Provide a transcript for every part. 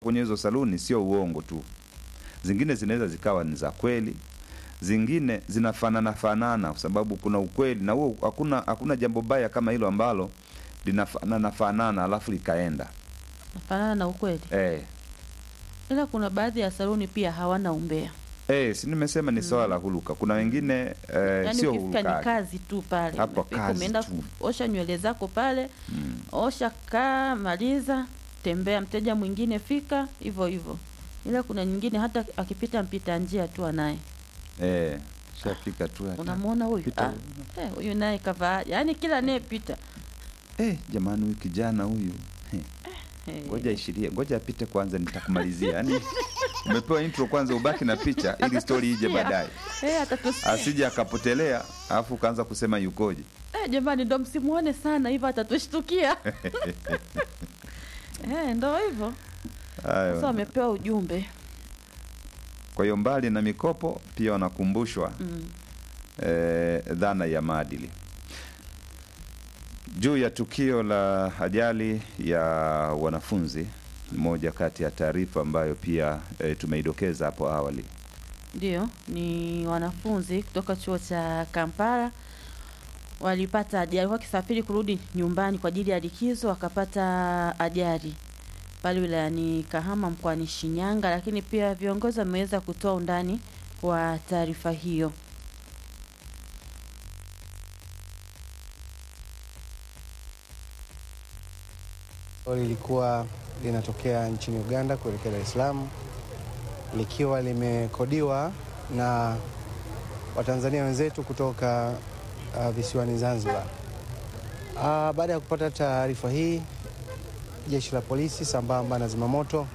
kwenye hizo saluni sio uongo tu, zingine zinaweza zikawa ni za kweli, zingine zinafanana fanana, kwa sababu kuna ukweli na huo. Hakuna hakuna jambo baya kama hilo ambalo linafanana fanana alafu likaenda nafanana na ukweli, eh. ila kuna baadhi ya saluni pia hawana umbea, Eh, si nimesema ni swala la huluka. Kuna wengine eh, yaani sio ukifika ni huluka kazi tu pale, Hapo Umefika, kazi umeenda tu. osha nywele zako pale, mm. osha, kaa, maliza, tembea, mteja mwingine fika, hivyo hivyo. Ila kuna nyingine hata akipita mpita njia tu anaye eh, shafika tu hata. unamwona huyu Pita ah, eh, huyu naye kavaa, yaani kila anayepita Eh, jamani huyu kijana huyu Eh, eh, ngoja ishirie, ngoja apite kwanza, nitakumalizia. Yaani umepewa intro kwanza, ubaki na picha ili story ije baadaye, eh, atatusikia asije akapotelea alafu ukaanza kusema yukoje. eh, jamani, ndo msimuone sana hivyo, atatushtukia eh, ndo hivyo Hayo. sasa. Wamepewa ujumbe Kwa hiyo mbali na mikopo pia wanakumbushwa mm. eh, dhana ya maadili juu ya tukio la ajali ya wanafunzi. Moja kati ya taarifa ambayo pia eh, tumeidokeza hapo awali. Ndio, ni wanafunzi kutoka chuo cha Kampala walipata ajali, walikuwa wakisafiri kurudi nyumbani kwa ajili ya likizo, wakapata ajali pale wilayani Kahama mkoani Shinyanga, lakini pia viongozi wameweza kutoa undani wa taarifa hiyo. lilikuwa linatokea nchini Uganda kuelekea Dar es Salaam likiwa limekodiwa na Watanzania wenzetu kutoka uh, visiwani Zanzibar. Uh, baada ya kupata taarifa hii, jeshi la polisi sambamba na zimamoto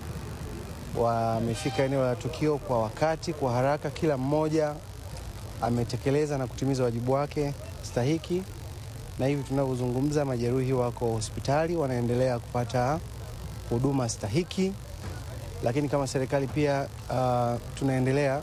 wamefika eneo la tukio kwa wakati, kwa haraka. Kila mmoja ametekeleza na kutimiza wajibu wake stahiki na hivi tunavyozungumza majeruhi wako hospitali wanaendelea kupata huduma stahiki, lakini kama serikali pia uh, tunaendelea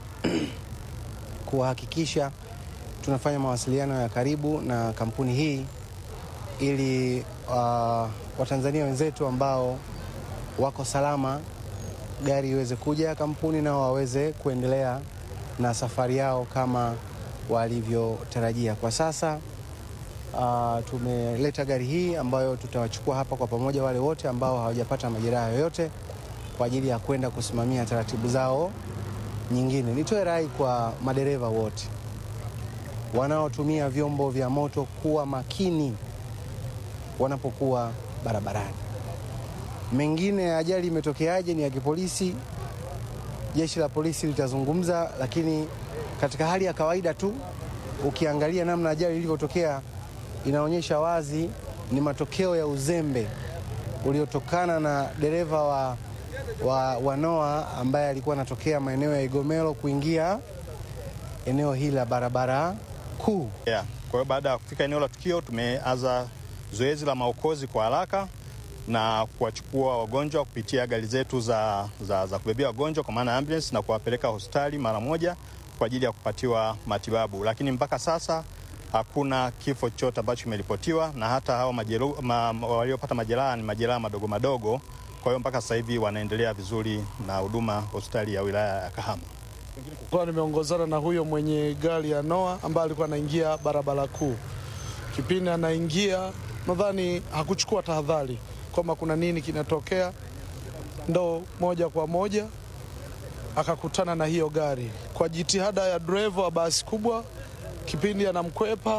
kuhakikisha tunafanya mawasiliano ya karibu na kampuni hii ili uh, Watanzania wenzetu ambao wako salama gari iweze kuja kampuni nao waweze kuendelea na safari yao kama walivyotarajia. Kwa sasa Uh, tumeleta gari hii ambayo tutawachukua hapa kwa pamoja wale wote ambao hawajapata majeraha yoyote kwa ajili ya kwenda kusimamia taratibu zao nyingine. Nitoe rai kwa madereva wote wanaotumia vyombo vya moto kuwa makini wanapokuwa barabarani. Mengine ajali imetokeaje ni ya kipolisi, jeshi la polisi litazungumza, lakini katika hali ya kawaida tu ukiangalia namna ajali ilivyotokea inaonyesha wazi ni matokeo ya uzembe uliotokana na dereva wa, wa, wa Noah ambaye alikuwa anatokea maeneo ya Igomelo kuingia eneo hili la barabara kuu. Yeah. Kwa hiyo baada ya kufika eneo la tukio tumeanza zoezi la maokozi kwa haraka na kuwachukua wagonjwa kupitia gari zetu za, za, za kubebea wagonjwa kwa maana ambulance na kuwapeleka hospitali mara moja kwa ajili ya kupatiwa matibabu, lakini mpaka sasa hakuna kifo chochote ambacho kimeripotiwa, na hata hao majeru, ma, waliopata majeraha ni majeraha madogo madogo. Kwa hiyo mpaka sasa hivi wanaendelea vizuri na huduma hospitali ya wilaya ya Kahama. Kwa nimeongozana na huyo mwenye gari ya Noah ambaye alikuwa anaingia barabara kuu. Kipindi anaingia, nadhani hakuchukua tahadhari kwamba kuna nini kinatokea, ndo moja kwa moja akakutana na hiyo gari. Kwa jitihada ya dereva wa basi kubwa, kipindi anamkwepa,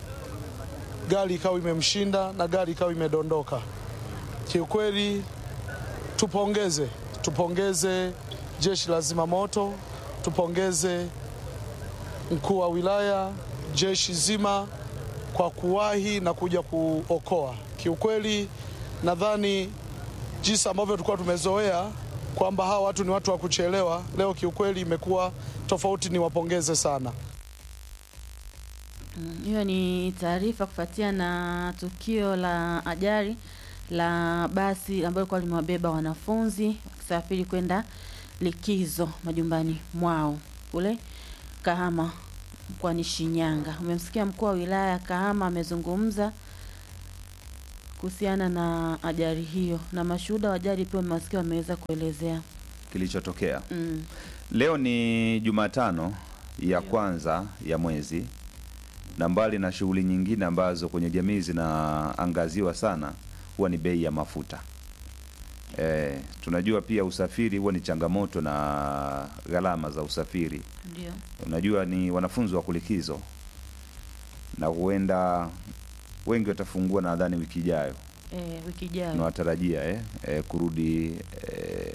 gari ikawa imemshinda na gari ikawa imedondoka. Kiukweli tupongeze, tupongeze jeshi la zimamoto, tupongeze mkuu wa wilaya, jeshi zima kwa kuwahi na kuja kuokoa. Kiukweli nadhani jinsi ambavyo tulikuwa tumezoea kwamba hawa watu ni watu wa kuchelewa, leo kiukweli imekuwa tofauti. Niwapongeze sana. Mm, Hiyo ni taarifa kufuatia na tukio la ajali la basi ambalo lilikuwa limewabeba wanafunzi wakisafiri kwenda likizo majumbani mwao kule Kahama mkoani Shinyanga. Umemsikia mkuu wa wilaya ya Kahama amezungumza kuhusiana na ajali hiyo, na mashuhuda wa ajali pia wamewasikia wameweza kuelezea. kilichotokea Mm. leo ni Jumatano ya Ndio. kwanza ya mwezi, na mbali na shughuli nyingine ambazo kwenye jamii zinaangaziwa sana, huwa ni bei ya mafuta. E, tunajua pia usafiri huwa ni changamoto na gharama za usafiri. Ndio. Unajua ni wanafunzi wa kulikizo, na huenda wengi watafungua nadhani wiki ijayo Eh, wiki ijayo. tunawatarajia eh, eh, kurudi eh,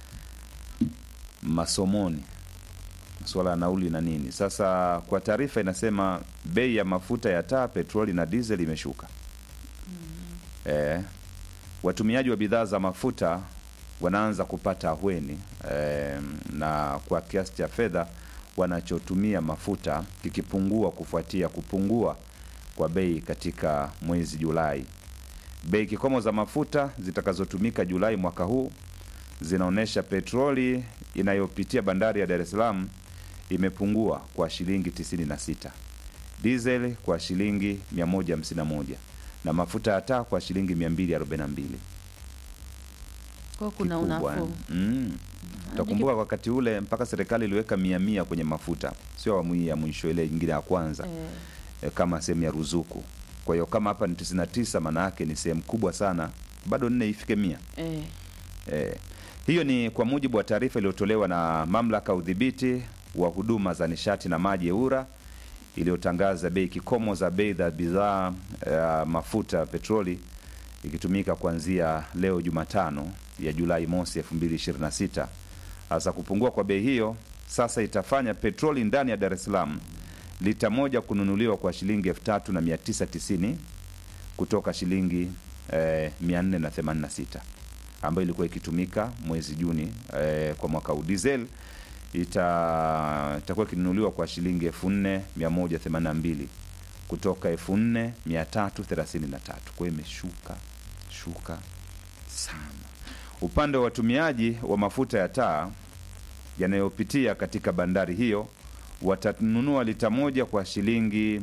masomoni masuala ya nauli na nini. Sasa kwa taarifa inasema bei ya mafuta ya taa, petroli na diesel imeshuka. Eh, watumiaji wa bidhaa za mafuta wanaanza kupata ahueni eh, na kwa kiasi cha fedha wanachotumia mafuta kikipungua kufuatia kupungua kwa bei katika mwezi Julai. Bei kikomo za mafuta zitakazotumika Julai mwaka huu zinaonyesha petroli inayopitia bandari ya Dar es Salaam imepungua kwa shilingi 96, diesel kwa shilingi 151 na mafuta ya taa kwa shilingi 242. Kwa hiyo kuna Kikubwa, unafuu. eh. Mm. Utakumbuka wakati ule mpaka serikali iliweka mia mia kwenye mafuta, sio awamu hii ya mwisho, ile nyingine ya kwanza Eh, e, kama sehemu ya ruzuku. Kwa hiyo kama hapa ni 99, maana yake ni sehemu kubwa sana, bado nne ifike mia. eh, E, hiyo ni kwa mujibu wa taarifa iliyotolewa na mamlaka ya udhibiti wa huduma za nishati na maji EWURA iliyotangaza bei kikomo za bei za bidhaa ya mafuta ya petroli ikitumika kuanzia leo Jumatano ya Julai mosi 2026. Hasa kupungua kwa bei hiyo sasa itafanya petroli ndani ya Dar es Salaam lita moja kununuliwa kwa shilingi elfu tatu na mia tisa tisini kutoka shilingi eh, 486 ambayo ilikuwa ikitumika mwezi Juni eh, kwa mwaka huu. Diesel ita itakuwa ikinunuliwa kwa shilingi 4182 kutoka 4333. Kwa hiyo imeshuka shuka sana. Upande wa watumiaji wa mafuta ya taa yanayopitia katika bandari hiyo watanunua lita moja kwa shilingi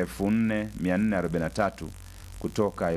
4443 kutoka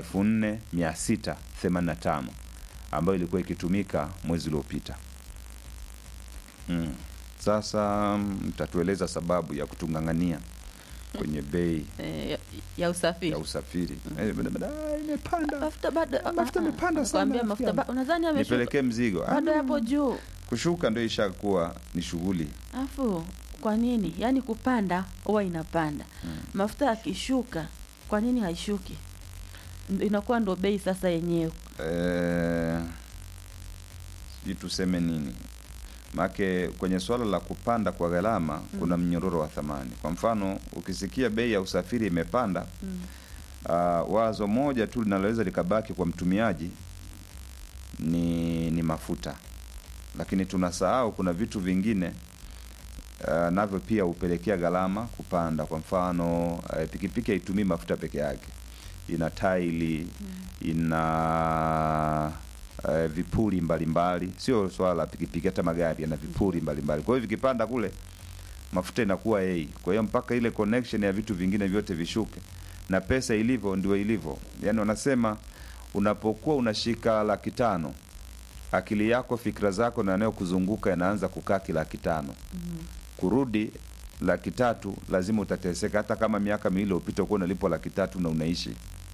4685 ambayo ilikuwa ikitumika mwezi uliopita. Mm. Sasa mtatueleza sababu ya kutung'ang'ania kwenye bei eh, ya- ya usafiri ya usafiri. Eh, bada- bada, ah, imepanda. mafuta bado Mafuta ah, ah, yamepanda sana, nakwambia rafiki mafuta yangu. ba- unadhani ameshuka Nipelekee mzigo. Ah, bado yapo juu kushuka ndio ishakuwa ni shughuli. afu kwa nini yaani kupanda huwa inapanda mafuta yakishuka kwa nini haishuki Ndo- inakuwa ndo bei sasa yenyewe Eh, sijui tuseme nini make kwenye swala la kupanda kwa gharama kuna mnyororo wa thamani. Kwa mfano ukisikia bei ya usafiri imepanda mm. uh, wazo moja tu linaloweza likabaki kwa mtumiaji ni, ni mafuta, lakini tunasahau kuna vitu vingine uh, navyo pia hupelekea gharama kupanda. Kwa mfano uh, pikipiki haitumii mafuta peke yake, ina taili ina uh, vipuri mbalimbali, sio swala la pikipiki, hata magari yana vipuri mbalimbali. Kwa hiyo vikipanda kule mafuta inakuwa ei. Kwa hiyo mpaka ile connection ya vitu vingine vyote vishuke, na pesa ilivyo ndio ilivyo. Yani wanasema unapokuwa unashika laki tano akili yako, fikra zako na yanayokuzunguka yanaanza kukaa kilaki tano kurudi laki tatu lazima utateseka, hata kama miaka miwili iliyopita ukuwa unalipwa laki tatu na unaishi.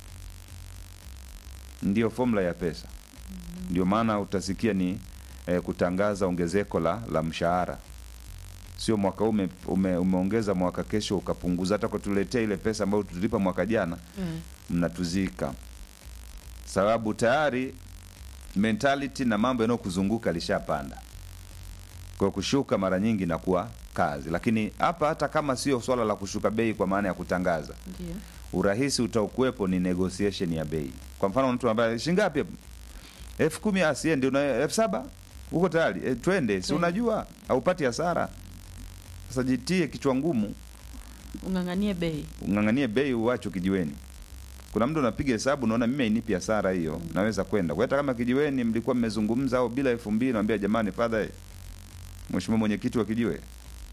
Ndiyo formula ya pesa. Ndio maana utasikia ni eh, kutangaza ongezeko la, la mshahara sio mwaka huu ume, ume, umeongeza mwaka kesho ukapunguza. Hata kutuletea ile pesa ambayo tulipa mwaka jana mm. mnatuzika, sababu tayari mentality na mambo yanayokuzunguka lishapanda. Kwa hiyo kushuka mara nyingi inakuwa kazi, lakini hapa hata kama sio swala la kushuka bei kwa maana ya kutangaza, ndio urahisi utakuwepo ni negotiation ya bei. Kwa mfano mtu ambaye shingapi hapo? elfu kumi asiendi, una elfu saba uko tayari e, twende, si Twende. unajua haupati hasara. Sasa jitie kichwa ngumu, ung'ang'anie bei ung'ang'anie bei, uwacho kijiweni. Kuna mtu unapiga hesabu, naona mimi hainipi hasara hiyo, naweza kwenda kwa hata kama kijiweni mlikuwa mmezungumza au bila elfu mbili naambia jamani, fadha, mheshimiwa mwenyekiti wa kijiwe,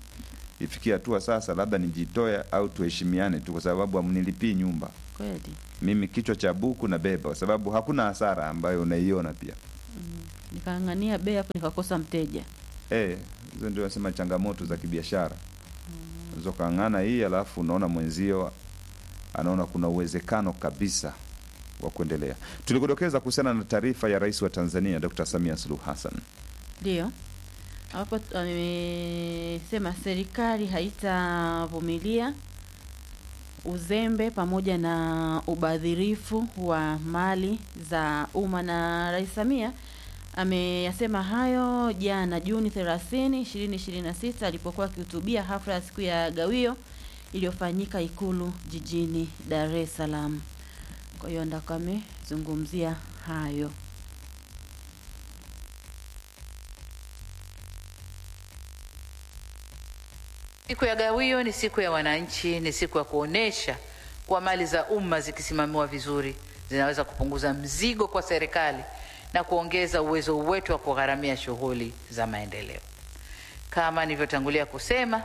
ifikie hatua sasa, labda nijitoe au tuheshimiane tu, kwa sababu hamnilipii nyumba. kweli mimi kichwa cha buku na beba, kwa sababu hakuna hasara ambayo unaiona pia. Nikang'ang'ania bei hapo nikakosa mteja. Eh, hizo ndio nasema changamoto za kibiashara. Unaweza ukang'ana hii alafu unaona mwenzio anaona kuna uwezekano kabisa wa kuendelea. Tulikudokeza kuhusiana na taarifa ya Rais wa Tanzania Dr. Samia Suluhu Hassan. Ndio hapo amesema serikali haitavumilia uzembe pamoja na ubadhirifu wa mali za umma, na Rais Samia ameyasema hayo jana Juni 30, 2026 alipokuwa akihutubia hafla ya siku ya gawio iliyofanyika Ikulu jijini Dar es Salaam. Kwa hiyo ndako amezungumzia hayo. Siku ya gawio ni siku ya wananchi, ni siku ya kuonesha kuwa mali za umma zikisimamiwa vizuri zinaweza kupunguza mzigo kwa serikali na kuongeza uwezo wetu wa kugharamia shughuli za maendeleo. Kama nilivyotangulia kusema,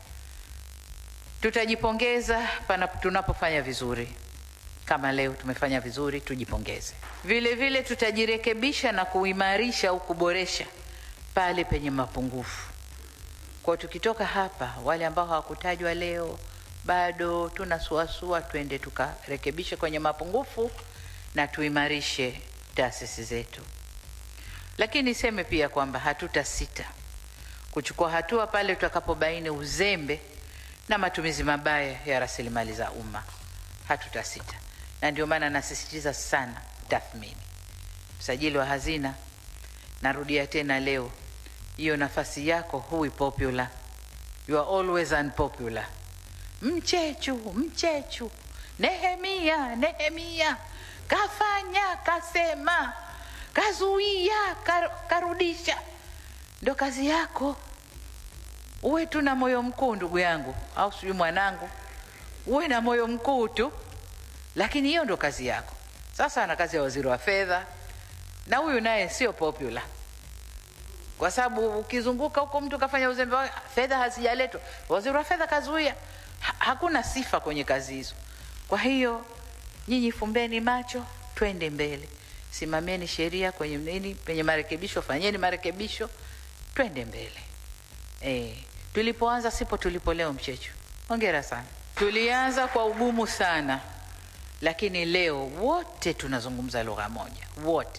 tutajipongeza pana tunapofanya vizuri. Kama leo tumefanya vizuri, tujipongeze. Vile vile tutajirekebisha na kuimarisha au kuboresha pale penye mapungufu. Kwa tukitoka hapa, wale ambao hawakutajwa leo bado tunasuasua, twende tukarekebishe kwenye mapungufu na tuimarishe taasisi zetu. Lakini niseme pia kwamba hatutasita kuchukua hatua pale tutakapobaini uzembe na matumizi mabaya ya rasilimali za umma. Hatutasita, na ndio maana nasisitiza sana tathmini. Msajili wa hazina, narudia tena leo, hiyo nafasi yako hui popular, you are always unpopular. Mchechu, mchechu, Nehemia, Nehemia kafanya, kasema, kazuia, kar, karudisha. Ndo kazi yako. Uwe tu na moyo mkuu, ndugu yangu, au sijui mwanangu, uwe na moyo mkuu tu, lakini hiyo ndo kazi yako. Sasa ana kazi ya waziri wa fedha, na huyu naye sio popular kwa sababu ukizunguka huko mtu kafanya uzembe, wa- fedha hazijaletwa, waziri wa fedha kazuia. Ha, hakuna sifa kwenye kazi hizo. Kwa hiyo nyinyi fumbeni macho, twende mbele, simamieni sheria kwenye nini, penye marekebisho fanyeni marekebisho, twende mbele. E, tulipoanza sipo tulipo leo. Mchechu, hongera sana. Tulianza kwa ugumu sana, lakini leo wote tunazungumza lugha moja, wote.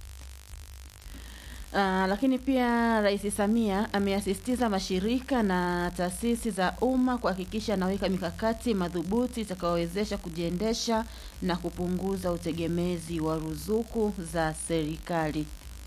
Uh, lakini pia Rais Samia ameyasisitiza mashirika na taasisi za umma kuhakikisha anaweka mikakati madhubuti itakayowezesha kujiendesha na kupunguza utegemezi wa ruzuku za serikali.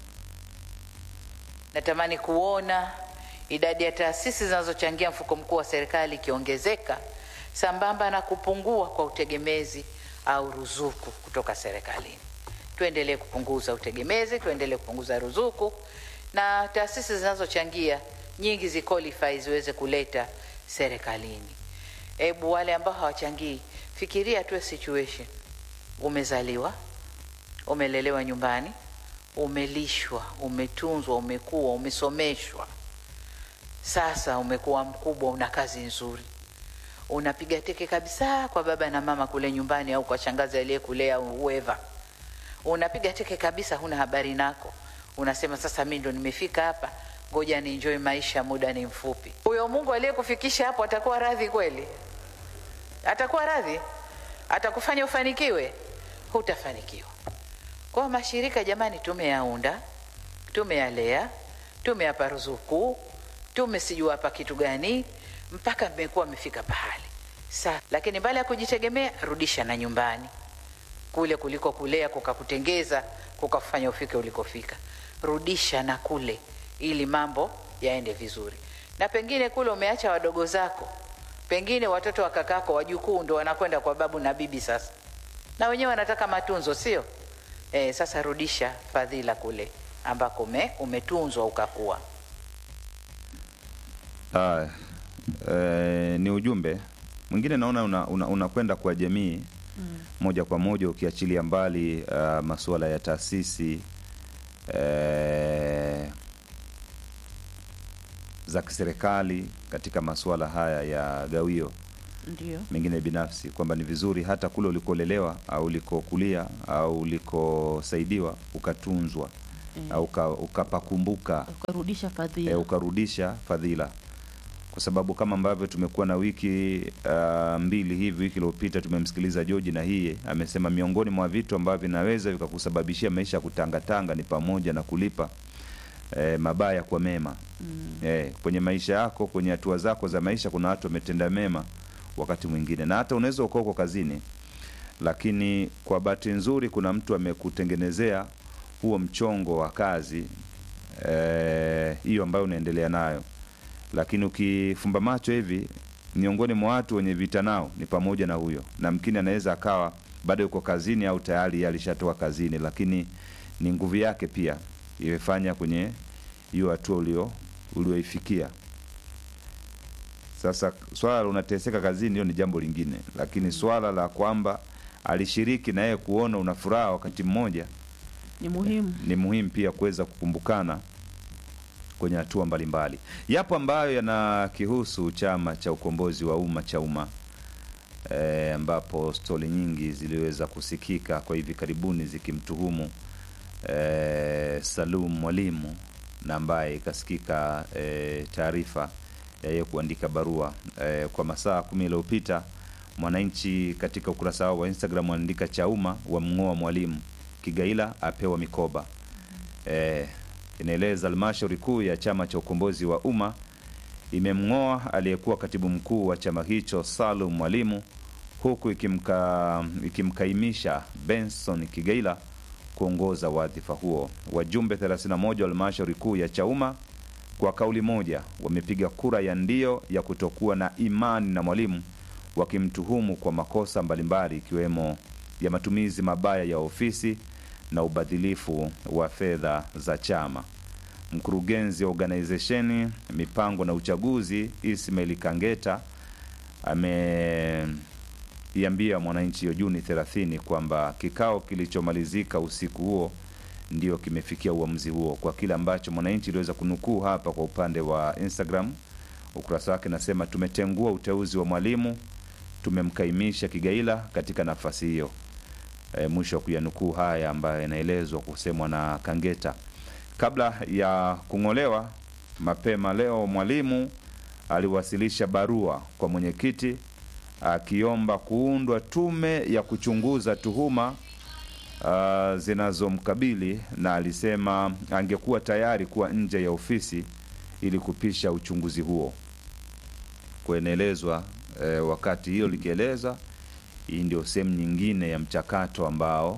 Natamani kuona idadi ya taasisi zinazochangia mfuko mkuu wa serikali ikiongezeka sambamba na kupungua kwa utegemezi au ruzuku kutoka serikalini. Tuendelee kupunguza utegemezi, tuendelee kupunguza ruzuku, na taasisi zinazochangia nyingi ziqualify ziweze kuleta serikalini. Ebu wale ambao hawachangii, fikiria tu situation, umezaliwa umelelewa nyumbani, umelishwa, umetunzwa, umekuwa, umesomeshwa. Sasa umekuwa mkubwa, una kazi nzuri, unapiga teke kabisa kwa baba na mama kule nyumbani, au kwa shangazi aliyekulea au whoever. Unapiga teke kabisa, huna habari nako, unasema sasa mimi ndo nimefika hapa, ngoja ni enjoy maisha, muda ni mfupi. Huyo Mungu aliyekufikisha hapo atakuwa radhi kweli? Atakuwa radhi? Atakufanya ufanikiwe? Hutafanikiwa. Kwa hiyo mashirika jamani, tumeyaunda, tumeyalea, tumeyapa ruzuku, tumesijua hapa kitu gani, mpaka mmekuwa mmefika pahali sa. Lakini mbali ya kujitegemea, rudisha na nyumbani kule kuliko kulea kukakutengeza kukafanya ufike ulikofika. Rudisha na kule, ili mambo yaende vizuri. Na pengine kule umeacha wadogo zako, pengine watoto wa kakako, wajukuu ndo wanakwenda kwa babu na bibi sasa, na wenyewe wanataka matunzo, sio? E, sasa rudisha fadhila kule ambako ume, umetunzwa ukakuwa. Haya, eh, ni ujumbe mwingine naona unakwenda una, unakwenda kwa jamii moja kwa moja ukiachilia mbali uh, masuala ya taasisi eh, za kiserikali katika masuala haya ya gawio Ndio. mengine binafsi, kwamba ni vizuri hata kule ulikolelewa au ulikokulia au ulikosaidiwa ukatunzwa Eh, au uka- ukapakumbuka ukarudisha fadhila. e, ukarudisha fadhila, kwa sababu kama ambavyo tumekuwa na wiki uh, mbili hivi, wiki iliyopita tumemsikiliza George na hii amesema miongoni mwa vitu ambavyo vinaweza vikakusababishia maisha ya kutangatanga ni pamoja na kulipa e, mabaya kwa mema. Mm. Eh, kwenye maisha yako, kwenye hatua zako za maisha, kuna watu wametenda mema wakati mwingine, na hata unaweza ukaa uko kazini, lakini kwa bahati nzuri kuna mtu amekutengenezea huo mchongo wa kazi eh, hiyo ambayo unaendelea nayo, lakini ukifumba macho hivi, miongoni mwa watu wenye vita nao ni pamoja na huyo, na mkini anaweza akawa bado yuko kazini au tayari yeye alishatoka kazini, lakini ni nguvu yake pia imefanya kwenye hiyo hatua ulio ulioifikia. Sasa swala la unateseka kazini, hiyo ni jambo lingine, lakini swala la kwamba alishiriki na yeye kuona una furaha wakati mmoja Ni muhimu. ni muhimu pia kuweza kukumbukana kwenye hatua mbalimbali. Yapo ambayo yanakihusu Chama cha Ukombozi wa Umma cha umma e, ambapo stori nyingi ziliweza kusikika kwa hivi karibuni zikimtuhumu e, Salum Mwalimu na ambaye ikasikika e, taarifa ya yeye kuandika barua e, kwa masaa kumi yaliyopita. Mwananchi katika ukurasa wao wa Instagram wanaandika Chauma wamng'oa Mwalimu, Kigaila apewa mikoba. E, inaeleza halmashauri kuu ya chama cha ukombozi wa umma imemng'oa aliyekuwa katibu mkuu wa chama hicho Salum Mwalimu, huku ikimka, ikimkaimisha Benson Kigaila kuongoza wadhifa huo. Wajumbe 31 wa halmashauri kuu ya Chauma kwa kauli moja wamepiga kura ya ndio ya kutokuwa na imani na Mwalimu, wakimtuhumu kwa makosa mbalimbali ikiwemo ya matumizi mabaya ya ofisi na ubadhilifu wa fedha za chama. Mkurugenzi wa organizesheni mipango na uchaguzi Ismail Kangeta ameiambia Mwananchi hiyo Juni 30 kwamba kikao kilichomalizika usiku huo ndio kimefikia uamuzi huo, kwa kile ambacho Mwananchi iliweza kunukuu hapa kwa upande wa Instagram. Ukurasa wake nasema, tumetengua uteuzi wa Mwalimu, tumemkaimisha Kigaila katika nafasi hiyo. E, mwisho wa kuyanukuu haya ambayo yanaelezwa kusemwa na Kangeta kabla ya kung'olewa mapema leo. Mwalimu aliwasilisha barua kwa mwenyekiti akiomba kuundwa tume ya kuchunguza tuhuma uh, zinazomkabili na alisema angekuwa tayari kuwa nje ya ofisi ili kupisha uchunguzi huo. Kuenelezwa eh, wakati hiyo likieleza hii ndio sehemu nyingine ya mchakato ambao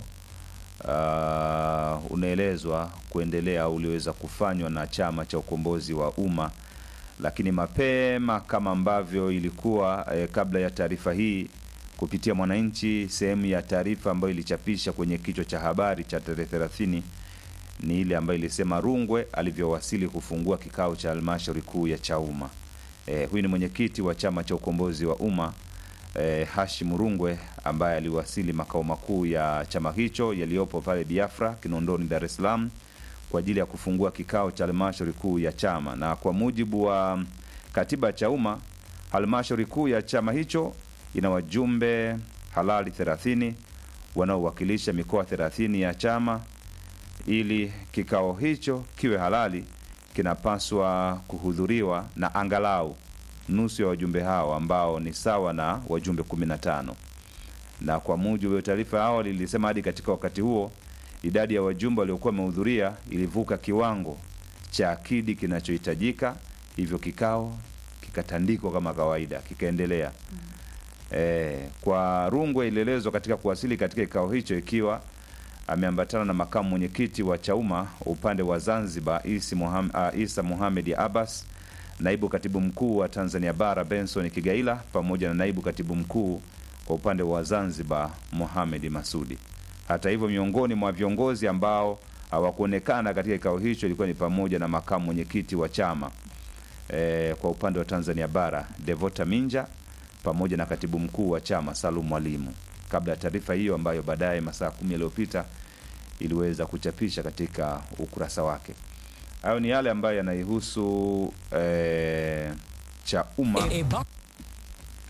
uh, unaelezwa kuendelea au uliweza kufanywa na chama cha ukombozi wa umma, lakini mapema kama ambavyo ilikuwa eh, kabla ya taarifa hii kupitia Mwananchi, sehemu ya taarifa ambayo ilichapisha kwenye kichwa cha habari cha tarehe thelathini ni ile ambayo ilisema Rungwe alivyowasili kufungua kikao cha halmashauri kuu ya Chauma. Eh, huyu ni mwenyekiti wa chama cha ukombozi wa umma eh, Hashim Rungwe ambaye aliwasili makao makuu ya chama hicho yaliyopo pale Biafra Kinondoni, Dar es Salaam kwa ajili ya kufungua kikao cha halmashauri kuu ya chama. Na kwa mujibu wa katiba ya Chauma, halmashauri kuu ya chama hicho ina wajumbe halali 30 wanaowakilisha mikoa 30 ya chama. Ili kikao hicho kiwe halali, kinapaswa kuhudhuriwa na angalau nusu ya wajumbe hao ambao ni sawa na wajumbe 15 na kwa mujibu wa taarifa ya awali ilisema hadi katika wakati huo idadi ya wajumbe waliokuwa wamehudhuria ilivuka kiwango cha akidi kinachohitajika, hivyo kikao kikatandikwa kama kawaida, kikaendelea. E, kwa Rungwe ilielezwa katika kuwasili katika kikao hicho ikiwa ameambatana na makamu mwenyekiti wa Chauma upande wa Zanzibar Isi Muham, uh, Isa Muhamed Abbas, naibu katibu mkuu wa Tanzania Bara Benson Kigaila pamoja na naibu katibu mkuu kwa upande wa Zanzibar Mohamed Masudi. Hata hivyo, miongoni mwa viongozi ambao hawakuonekana katika kikao hicho ilikuwa ni pamoja na makamu mwenyekiti wa chama e, kwa upande wa Tanzania Bara Devota Minja pamoja na katibu mkuu wa chama Salum Mwalimu, kabla ya taarifa hiyo ambayo baadaye masaa kumi yaliyopita iliweza kuchapisha katika ukurasa wake. Hayo ni yale ambayo yanaihusu e, cha umma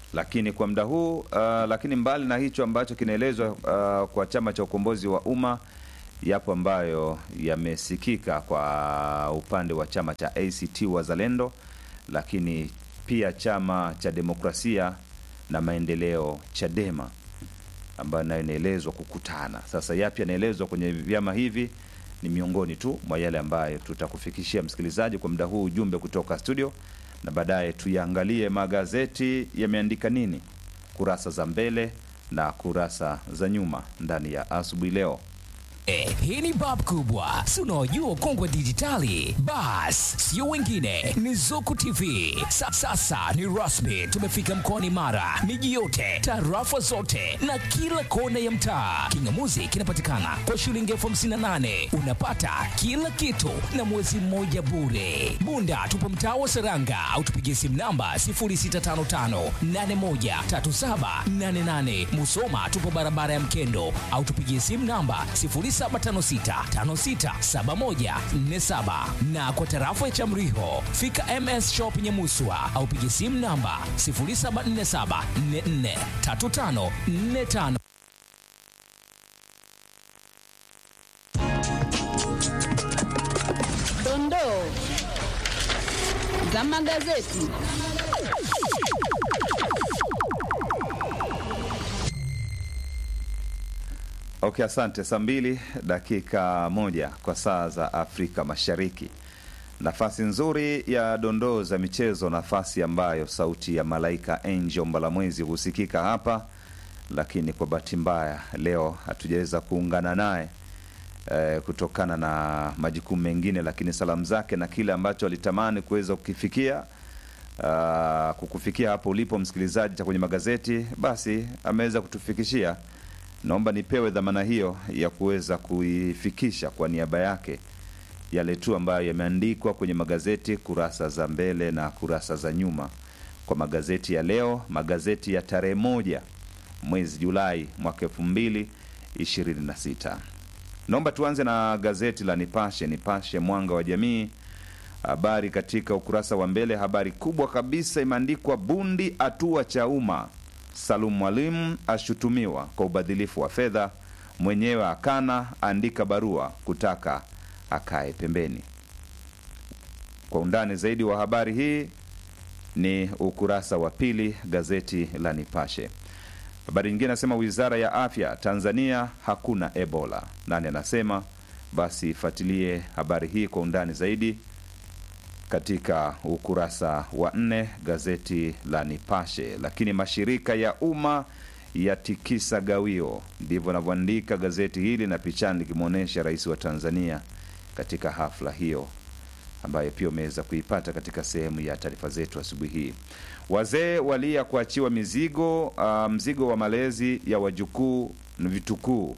lakini kwa muda huu uh, lakini mbali na hicho ambacho kinaelezwa uh, kwa chama cha ukombozi wa umma yapo ambayo yamesikika kwa upande wa chama cha ACT Wazalendo, lakini pia chama cha demokrasia na maendeleo Chadema ambayo nayo inaelezwa kukutana. Sasa yapi yanaelezwa kwenye vyama hivi ni miongoni tu mwa yale ambayo tutakufikishia msikilizaji kwa muda huu, ujumbe kutoka studio, na baadaye tuyaangalie magazeti yameandika nini, kurasa za mbele na kurasa za nyuma ndani ya asubuhi leo. Eh, hii ni bab kubwa si unaojua ukongwe dijitali bas sio wengine ni zuku tv Sa, sasa ni rasmi tumefika mkoani mara miji yote tarafa zote na kila kona ya mtaa kingamuzi kinapatikana kwa shilingi elfu hamsini na nane unapata kila kitu na mwezi mmoja bure bunda tupo mtaa wa seranga au tupigie simu namba 0655813788 musoma tupo barabara ya mkendo au tupigie simu namba 0756567147 na kwa tarafa ya Chamriho fika MS Shop Nyamuswa au piga simu namba 0747443545. Dondoo za magazeti. Okay, asante. Saa mbili dakika moja kwa saa za Afrika Mashariki. Nafasi nzuri ya dondoo za michezo, nafasi ambayo sauti ya malaika Angel Mbalamwezi husikika hapa, lakini kwa bahati mbaya leo hatujaweza kuungana naye eh, kutokana na majukumu mengine, lakini salamu zake na kile ambacho alitamani kuweza kukifikia uh, kukufikia hapo ulipo msikilizaji cha kwenye magazeti, basi ameweza kutufikishia. Naomba nipewe dhamana hiyo ya kuweza kuifikisha kwa niaba yake yale tu ambayo yameandikwa kwenye magazeti kurasa za mbele na kurasa za nyuma kwa magazeti ya leo, magazeti ya tarehe moja mwezi Julai mwaka elfu mbili ishirini na sita. Naomba tuanze na gazeti la Nipashe. Nipashe Mwanga wa Jamii, habari katika ukurasa wa mbele, habari kubwa kabisa imeandikwa bundi atua Chauma, Salum Mwalimu ashutumiwa kwa ubadhilifu wa fedha, mwenyewe akana, andika barua kutaka akae pembeni. Kwa undani zaidi wa habari hii ni ukurasa wa pili gazeti la Nipashe. Habari nyingine anasema wizara ya afya Tanzania hakuna Ebola. Nani anasema? Basi fuatilie habari hii kwa undani zaidi katika ukurasa wa nne gazeti la Nipashe. Lakini mashirika ya umma yatikisa gawio, ndivyo anavyoandika gazeti hili, na pichani likimwonyesha rais wa Tanzania katika hafla hiyo ambayo pia umeweza kuipata katika sehemu ya taarifa zetu asubuhi hii. Wazee walia kuachiwa mizigo uh, mzigo wa malezi ya wajukuu na vitukuu.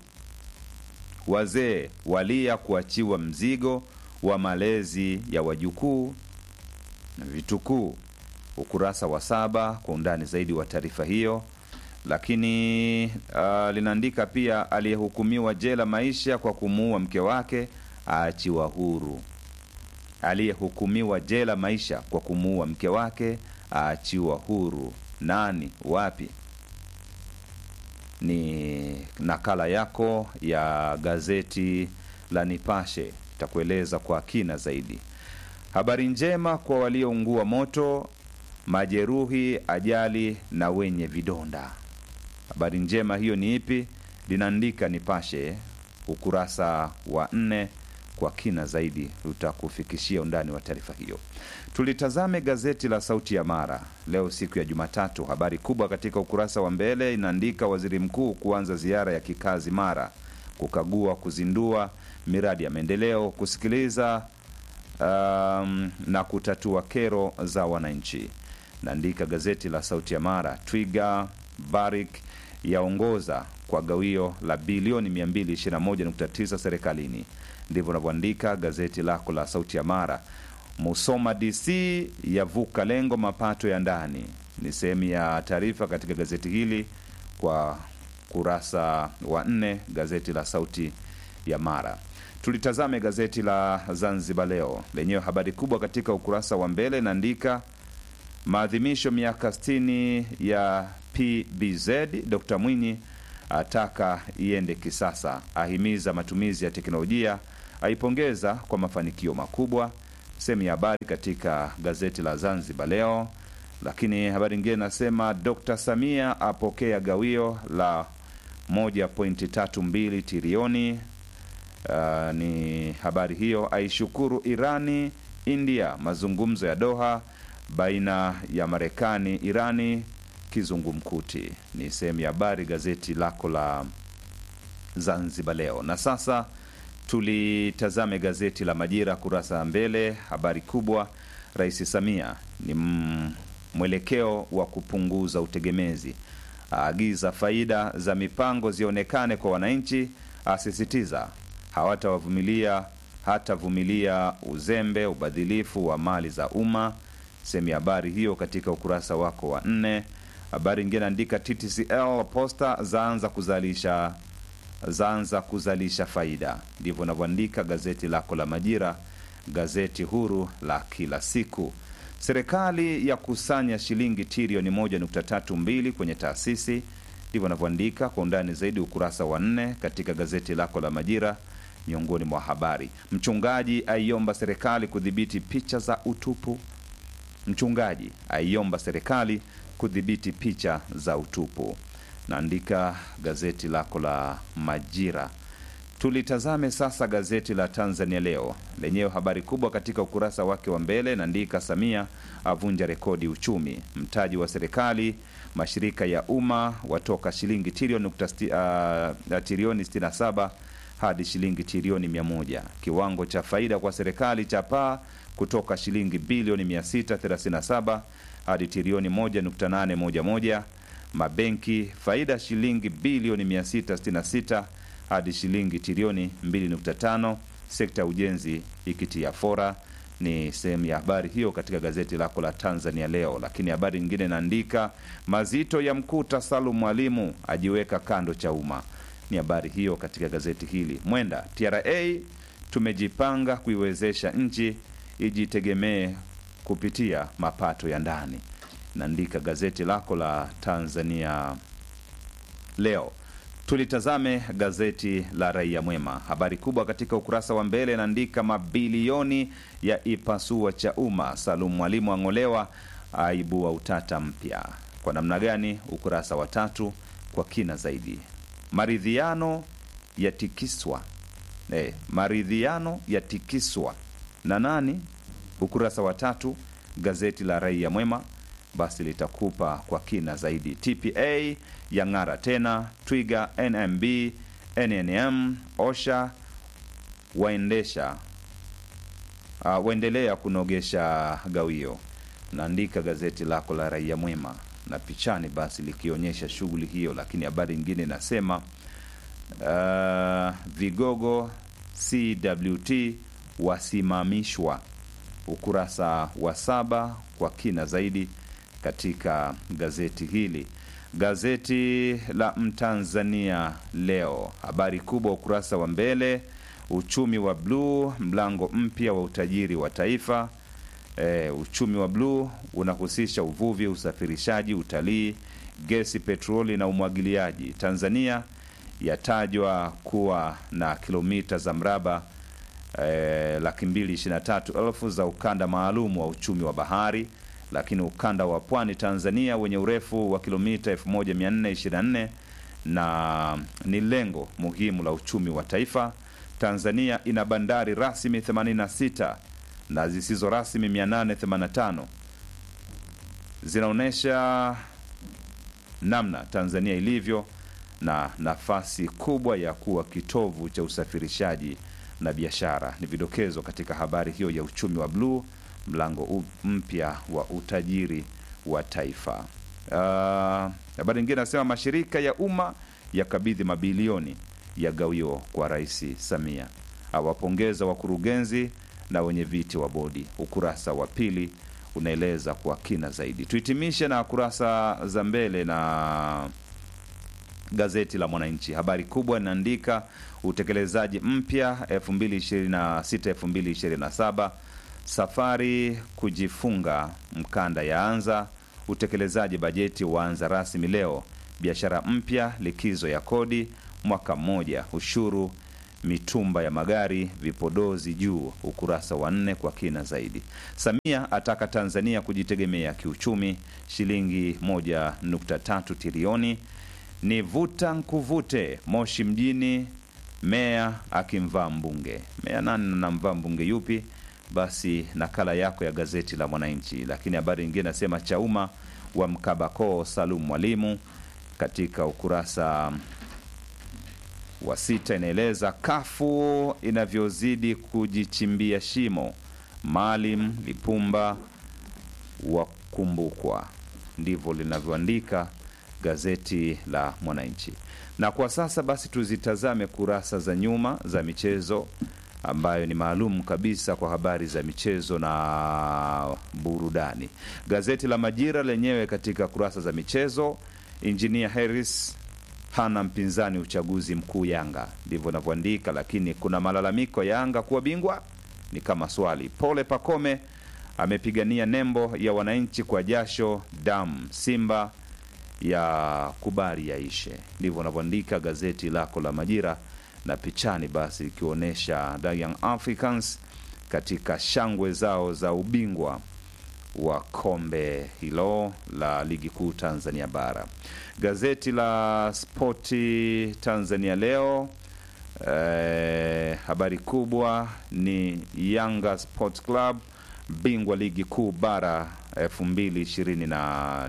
Wazee walia kuachiwa mzigo wa malezi ya wajukuu na vitukuu. Ukurasa wa saba kwa undani zaidi wa taarifa hiyo. Lakini uh, linaandika pia aliyehukumiwa jela maisha kwa kumuua mke wake aachiwa huru. Aliyehukumiwa jela maisha kwa kumuua mke wake aachiwa huru. Nani? Wapi? Ni nakala yako ya gazeti la Nipashe itakueleza kwa kina zaidi. Habari njema kwa walioungua moto, majeruhi, ajali na wenye vidonda. Habari njema hiyo ni ipi? Linaandika Nipashe ukurasa wa nne kwa kina zaidi utakufikishia undani wa taarifa hiyo. Tulitazame gazeti la Sauti ya Mara leo siku ya Jumatatu. Habari kubwa katika ukurasa wa mbele inaandika waziri mkuu kuanza ziara ya kikazi Mara, kukagua, kuzindua miradi ya maendeleo, kusikiliza um, na kutatua kero za wananchi. Naandika gazeti la Sauti ya Mara. Twiga Barik yaongoza kwa gawio la bilioni 221.9 serikalini ndivyo unavyoandika gazeti lako la Sauti ya Mara. Musoma DC yavuka lengo mapato ya ndani, ni sehemu ya taarifa katika gazeti hili kwa kurasa wa nne, gazeti la Sauti ya Mara. Tulitazame gazeti la Zanzibar Leo lenyewe, habari kubwa katika ukurasa wa mbele inaandika Maadhimisho miaka 60 ya PBZ, Dr. Mwinyi ataka iende kisasa, ahimiza matumizi ya teknolojia, aipongeza kwa mafanikio makubwa. Sehemu ya habari katika gazeti la Zanzibar Leo. Lakini habari nyingine inasema Dr. Samia apokea gawio la 1.32 trilioni. Uh, ni habari hiyo. Aishukuru Irani India, mazungumzo ya Doha baina ya Marekani Irani kizungumkuti. Ni sehemu ya habari gazeti lako la Zanzibar Leo. Na sasa tulitazame gazeti la Majira kurasa ya mbele. Habari kubwa, Rais Samia ni mm, mwelekeo wa kupunguza utegemezi, aagiza faida za mipango zionekane kwa wananchi, asisitiza hawatawavumilia hatavumilia uzembe, ubadhilifu wa mali za umma. Sehemu ya habari hiyo katika ukurasa wako wa nne. Habari ingine andika TTCL posta zaanza kuzalisha zaanza kuzalisha faida, ndivyo inavyoandika gazeti lako la Majira, gazeti huru la kila siku. Serikali ya kusanya shilingi trilioni 1.32 kwenye taasisi, ndivyo inavyoandika kwa undani zaidi ukurasa wa nne katika gazeti lako la Majira. Miongoni mwa habari, mchungaji aiomba serikali kudhibiti picha za utupu. Mchungaji aiomba serikali kudhibiti picha za utupu. Naandika gazeti lako la Majira. Tulitazame sasa gazeti la Tanzania Leo lenyewe, habari kubwa katika ukurasa wake wa mbele naandika Samia avunja rekodi uchumi, mtaji wa serikali mashirika ya umma watoka shilingi trilioni nukta sti- uh, trilioni 67 hadi shilingi trilioni 100. Kiwango cha faida kwa serikali cha paa kutoka shilingi bilioni 637 hadi trilioni 1.811. Mabenki faida shilingi bilioni 666 hadi shilingi trilioni 2.5. Sekta ya ujenzi ikitia fora. Ni sehemu ya habari hiyo katika gazeti lako la Tanzania Leo. Lakini habari nyingine inaandika mazito ya mkuta Salum Mwalimu ajiweka kando cha umma. Ni habari hiyo katika gazeti hili. Mwenda TRA tumejipanga kuiwezesha nchi ijitegemee kupitia mapato ya ndani. Naandika gazeti lako la Tanzania Leo. Tulitazame gazeti la Raia Mwema. Habari kubwa katika ukurasa wa mbele inaandika mabilioni ya ipasua cha umma, Salum Mwalimu ang'olewa, aibua utata mpya. Kwa namna gani? Ukurasa wa tatu kwa kina zaidi. Maridhiano yatikiswa eh, maridhiano yatikiswa na nani? Ukurasa wa tatu gazeti la Raia Mwema basi litakupa kwa kina zaidi. TPA yang'ara tena, Twiga, NMB, NNM, OSHA waendesha uh, waendelea kunogesha gawio. Naandika gazeti lako la Raia Mwema na pichani basi likionyesha shughuli hiyo, lakini habari nyingine inasema uh, vigogo CWT wasimamishwa, ukurasa wa saba kwa kina zaidi katika gazeti hili. Gazeti la Mtanzania leo, habari kubwa ukurasa wa mbele, uchumi wa bluu, mlango mpya wa utajiri wa taifa. E, uchumi wa bluu unahusisha uvuvi, usafirishaji, utalii, gesi, petroli na umwagiliaji. Tanzania yatajwa kuwa na kilomita za mraba e, laki mbili ishirini na tatu elfu za ukanda maalum wa uchumi wa bahari lakini ukanda wa pwani Tanzania wenye urefu wa kilomita 1424 na ni lengo muhimu la uchumi wa taifa. Tanzania ina bandari rasmi 86 na zisizo rasmi 885 zinaonyesha namna Tanzania ilivyo na nafasi kubwa ya kuwa kitovu cha usafirishaji na biashara. Ni vidokezo katika habari hiyo ya uchumi wa bluu mlango mpya wa utajiri wa taifa. Uh, habari nyingine nasema mashirika ya umma yakabidhi mabilioni ya gawio kwa Rais Samia, awapongeza wakurugenzi na wenye viti wa bodi. Ukurasa wa pili unaeleza kwa kina zaidi. Tuhitimishe na kurasa za mbele na gazeti la Mwananchi. Habari kubwa inaandika utekelezaji mpya 2026 2027 Safari kujifunga mkanda yaanza, utekelezaji bajeti waanza rasmi leo, biashara mpya, likizo ya kodi mwaka mmoja, ushuru mitumba ya magari, vipodozi juu. Ukurasa wa nne kwa kina zaidi. Samia ataka Tanzania kujitegemea kiuchumi, shilingi 1.3 trilioni. Ni vuta nkuvute Moshi mjini, meya akimvaa mbunge. Meya nani namvaa mbunge yupi? Basi nakala yako ya gazeti la Mwananchi. Lakini habari nyingine nasema Chauma wa mkabako Salum Mwalimu katika ukurasa wa sita inaeleza kafu inavyozidi kujichimbia shimo. Maalim Lipumba wakumbukwa, ndivyo linavyoandika gazeti la Mwananchi. Na kwa sasa basi tuzitazame kurasa za nyuma za michezo ambayo ni maalum kabisa kwa habari za michezo na burudani. Gazeti la Majira lenyewe katika kurasa za michezo, Injinia Harris hana mpinzani uchaguzi mkuu Yanga, ndivyo inavyoandika. Lakini kuna malalamiko Yanga kuwa bingwa ni kama swali. Pole Pakome amepigania nembo ya wananchi kwa jasho damu, Simba ya kubali yaishe, ndivyo inavyoandika gazeti lako la Majira, na pichani basi ikionyesha The Young Africans katika shangwe zao za ubingwa wa kombe hilo la ligi kuu Tanzania bara. Gazeti la Spoti Tanzania leo eh, habari kubwa ni Yanga Sport Club bingwa ligi kuu bara 2025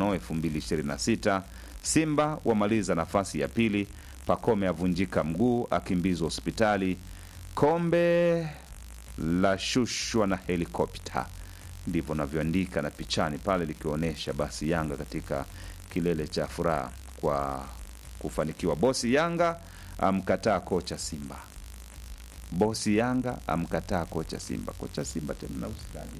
2026. Simba wamaliza nafasi ya pili. Pakome avunjika mguu akimbizwa hospitali. Kombe la shushwa na helikopta ndivyo navyoandika na pichani pale likionyesha basi Yanga katika kilele cha furaha kwa kufanikiwa. Bosi Yanga amkataa kocha Simba. Bosi Yanga amkataa kocha Simba. Kocha Simba tena na usikaji.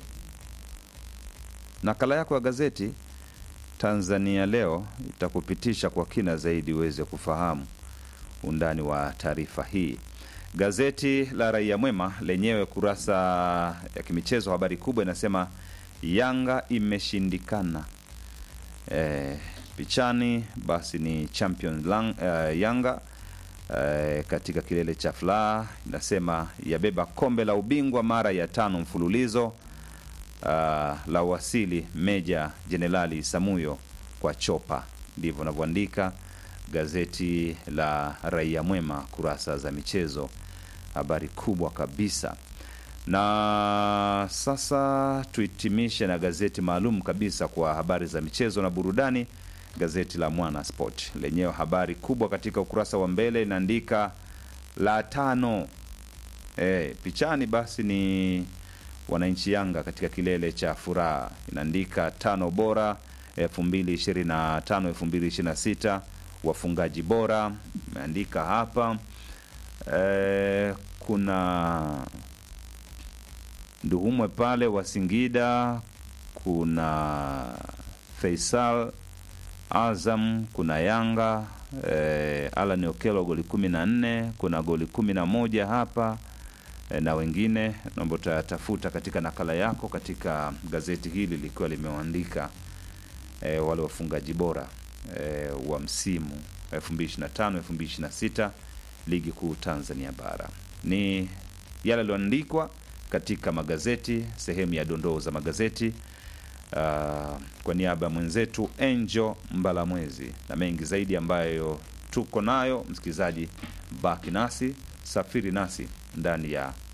Nakala yako ya gazeti Tanzania Leo itakupitisha kwa kina zaidi uweze kufahamu undani wa taarifa hii. Gazeti la Raia Mwema lenyewe kurasa ya kimichezo, habari kubwa inasema Yanga imeshindikana. E, pichani basi ni champion lang, uh, Yanga e, katika kilele cha furaha inasema yabeba kombe la ubingwa mara ya tano mfululizo. Uh, la wasili Meja Jenerali Samuyo kwa chopa, ndivyo navyoandika gazeti la Raia Mwema kurasa za michezo, habari kubwa kabisa. Na sasa tuhitimishe na gazeti maalum kabisa kwa habari za michezo na burudani, gazeti la Mwana Sport lenyewe habari kubwa katika ukurasa wa mbele inaandika la tano. E, pichani basi ni wananchi Yanga katika kilele cha furaha, inaandika tano bora 2025 2026 wafungaji bora imeandika hapa e, kuna Nduhumwe pale wa Singida, kuna Faisal Azam, kuna Yanga e, Alan Okelo goli kumi na nne, kuna goli kumi na moja hapa e, na wengine naomba utatafuta katika nakala yako katika gazeti hili likiwa limeandika e, wale wafungaji bora e, wa msimu 2025 2026 ligi kuu Tanzania bara. Ni yale yaliyoandikwa katika magazeti, sehemu ya dondoo za magazeti. Uh, kwa niaba ya mwenzetu Angel Mbalamwezi na mengi zaidi ambayo tuko nayo, msikilizaji, baki nasi, safiri nasi ndani ya